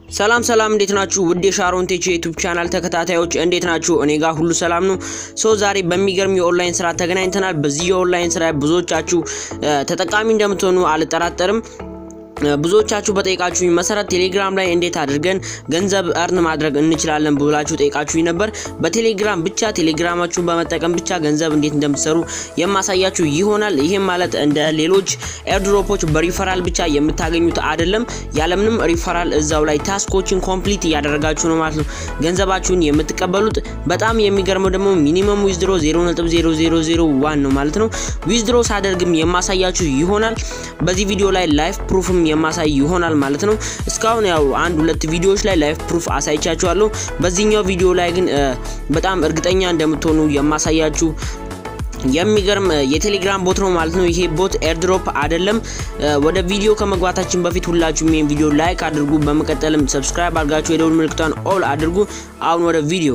ሰላም ሰላም፣ እንዴት ናችሁ? ውድ የሻሮን ቴች የዩቲዩብ ቻናል ተከታታዮች እንዴት ናችሁ? እኔ ጋር ሁሉ ሰላም ነው። ሶ ዛሬ በሚገርም የኦንላይን ስራ ተገናኝተናል። በዚህ የኦንላይን ስራ ብዙዎቻችሁ ተጠቃሚ እንደምትሆኑ አልጠራጠርም። ብዙዎቻችሁ በጠይቃችሁኝ መሰረት ቴሌግራም ላይ እንዴት አድርገን ገንዘብ እርን ማድረግ እንችላለን ብላችሁ ጠይቃችሁኝ ነበር። በቴሌግራም ብቻ ቴሌግራማችሁን በመጠቀም ብቻ ገንዘብ እንዴት እንደምትሰሩ የማሳያችሁ ይሆናል። ይህም ማለት እንደ ሌሎች ኤርድሮፖች በሪፈራል ብቻ የምታገኙት አይደለም። ያለምንም ሪፈራል እዛው ላይ ታስኮችን ኮምፕሊት እያደረጋችሁ ነው ማለት ነው ገንዘባችሁን የምትቀበሉት። በጣም የሚገርመው ደግሞ ሚኒመም ዊዝድሮ 0.0001 ነው ማለት ነው። ዊዝድሮ ሳደርግም የማሳያችሁ ይሆናል። በዚህ ቪዲዮ ላይ ላይፍ ፕሩፍም የማሳይ ይሆናል ማለት ነው። እስካሁን ያው አንድ ሁለት ቪዲዮዎች ላይ ላይፍ ፕሩፍ አሳይቻችኋለሁ። በዚህኛው ቪዲዮ ላይ ግን በጣም እርግጠኛ እንደምትሆኑ የማሳያችሁ የሚገርም የቴሌግራም ቦት ነው ማለት ነው። ይሄ ቦት ኤርድሮፕ አይደለም። ወደ ቪዲዮ ከመግባታችን በፊት ሁላችሁም ይሄን ቪዲዮ ላይክ አድርጉ። በመቀጠልም ሰብስክራይብ አድርጋችሁ የደውል ምልክቷን ኦል አድርጉ። አሁን ወደ ቪዲዮ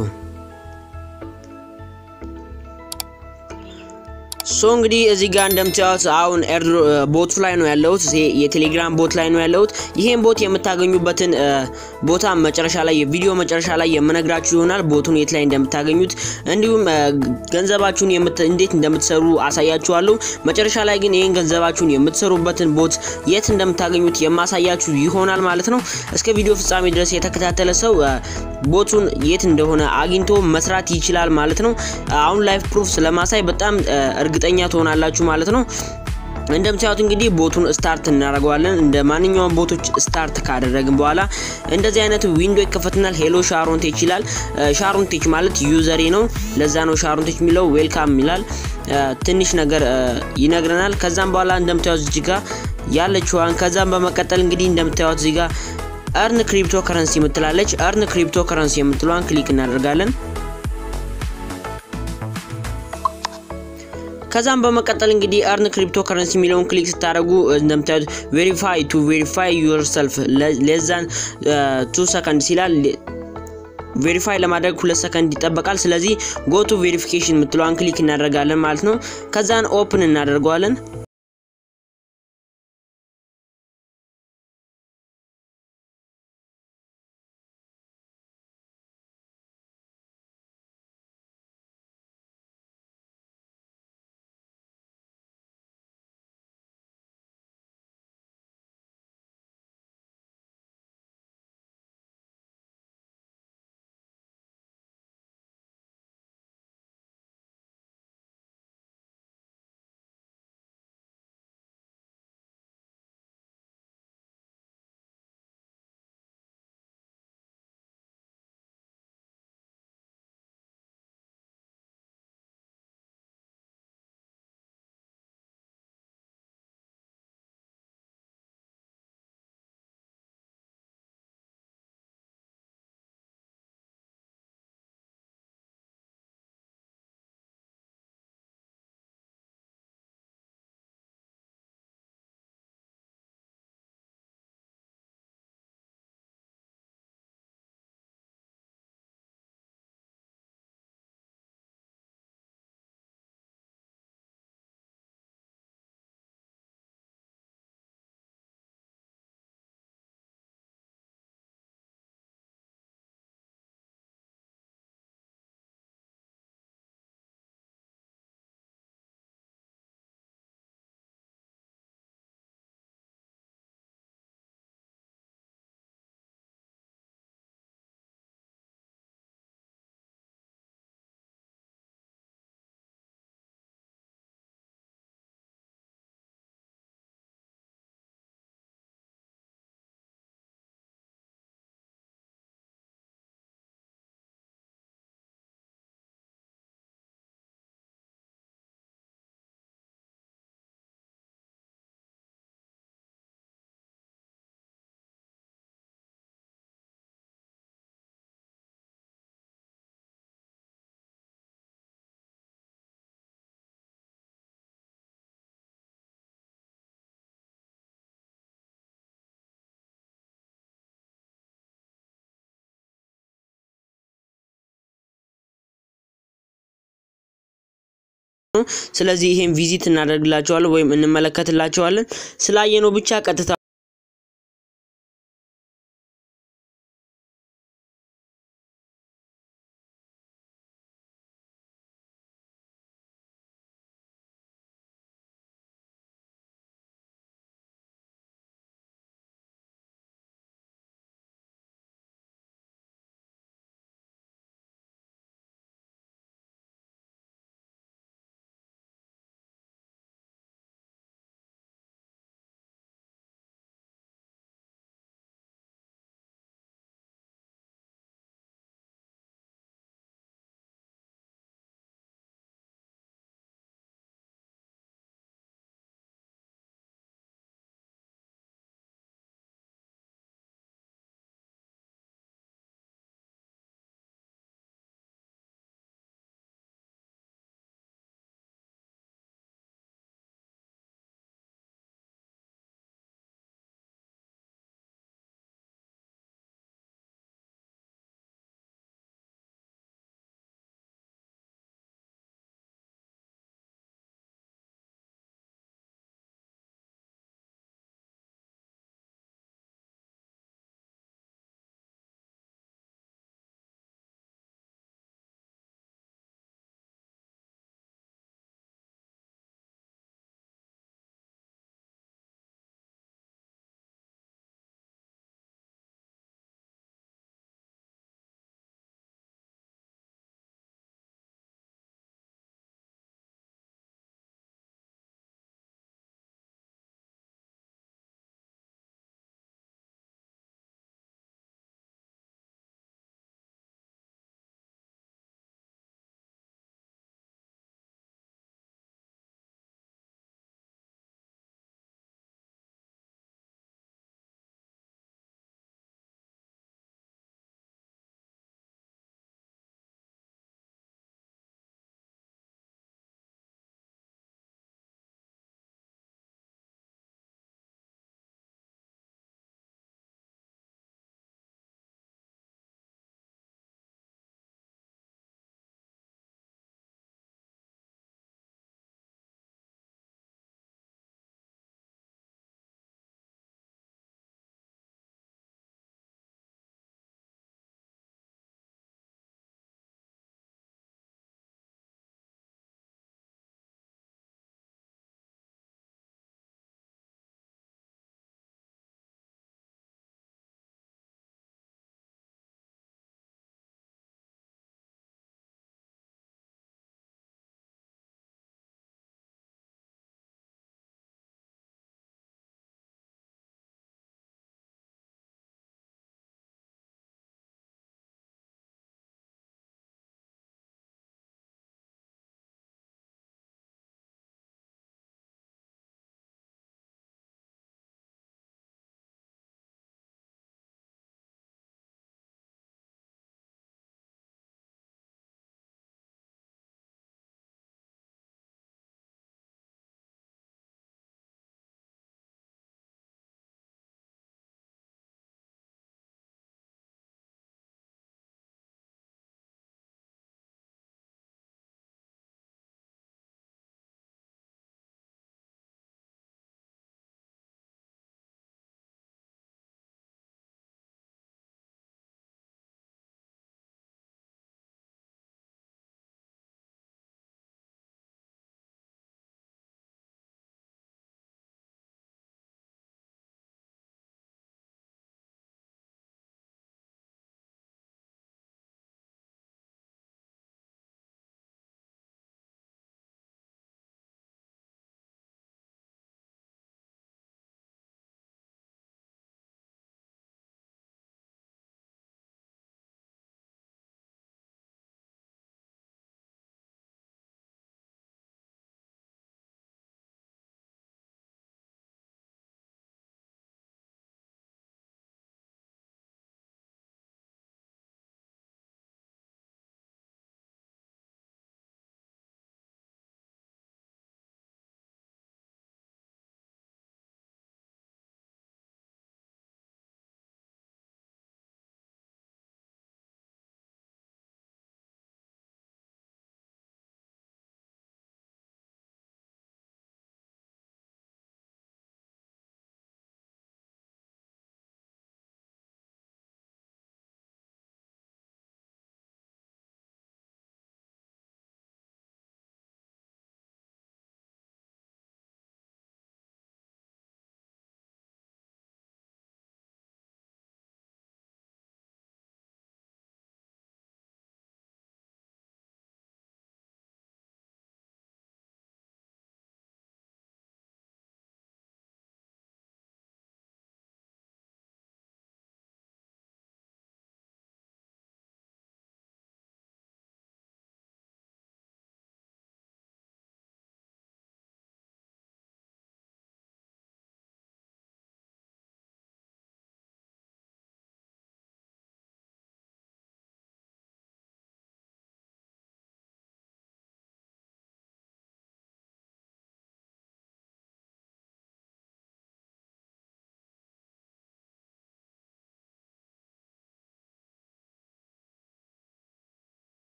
ሶ እንግዲህ እዚህ ጋር እንደምታዩት አሁን ቦቱ ላይ ነው ያለሁት። የቴሌግራም ቦት ላይ ነው ያለሁት። ይሄን ቦት የምታገኙበትን ቦታ መጨረሻ ላይ የቪዲዮ መጨረሻ ላይ የምነግራችሁ ይሆናል። ቦቱን የት ላይ እንደምታገኙት እንዲሁም ገንዘባችሁን እንዴት እንደምትሰሩ አሳያችኋለሁ። መጨረሻ ላይ ግን ይሄን ገንዘባችሁን የምትሰሩበትን ቦት የት እንደምታገኙት የማሳያችሁ ይሆናል ማለት ነው። እስከ ቪዲዮ ፍጻሜ ድረስ የተከታተለ ሰው ቦቱን የት እንደሆነ አግኝቶ መስራት ይችላል ማለት ነው። አሁን ላይፍ ፕሩፍ ስለማሳይ በጣም እርግጠኛ ትሆናላችሁ ማለት ነው። እንደምታዩት እንግዲህ ቦቱን ስታርት እናደርገዋለን። እንደ ማንኛውም ቦቶች ስታርት ካደረግን በኋላ እንደዚህ አይነት ዊንዶ ይከፈትናል። ሄሎ ሻሮንቴች ይላል። ሻሮንቴች ማለት ዩዘሬ ነው። ለዛ ነው ሻሮንቴች የሚለው። ዌልካም ይላል። ትንሽ ነገር ይነግረናል። ከዛም በኋላ እንደምታዩት እዚህ ጋር ያለችዋን ከዛም በመቀጠል እንግዲህ እንደምታዩት እዚህ ጋር እርን ክሪፕቶ ከረንሲ የምትላለች። እርን ክሪፕቶ ከረንሲ የምትለዋን ክሊክ እናደርጋለን። ከዛም በመቀጠል እንግዲህ እርን ክሪፕቶ ከረንሲ የሚለውን ክሊክ ስታደርጉ እንደምታዩት ቬሪፋይ ቱ ቬሪፋይ ዩርሰልፍ ሌዛን ቱ ሰከንድ ሲላል ቬሪፋይ ለማድረግ ሁለት ሰከንድ ይጠበቃል። ስለዚህ ጎቱ ቬሪፊኬሽን የምትለዋን ክሊክ እናደርጋለን ማለት ነው። ከዛን ኦፕን እናደርገዋለን። ስለዚህ ይሄን ቪዚት እናደርግላቸዋለን ወይም እንመለከትላቸዋለን። ስላየነው ብቻ ቀጥታ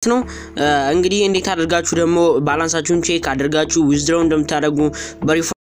ነው። እንግዲህ እንዴት አድርጋችሁ ደግሞ ባላንሳችሁን ቼክ አድርጋችሁ ዊዝድሮው እንደምታደርጉ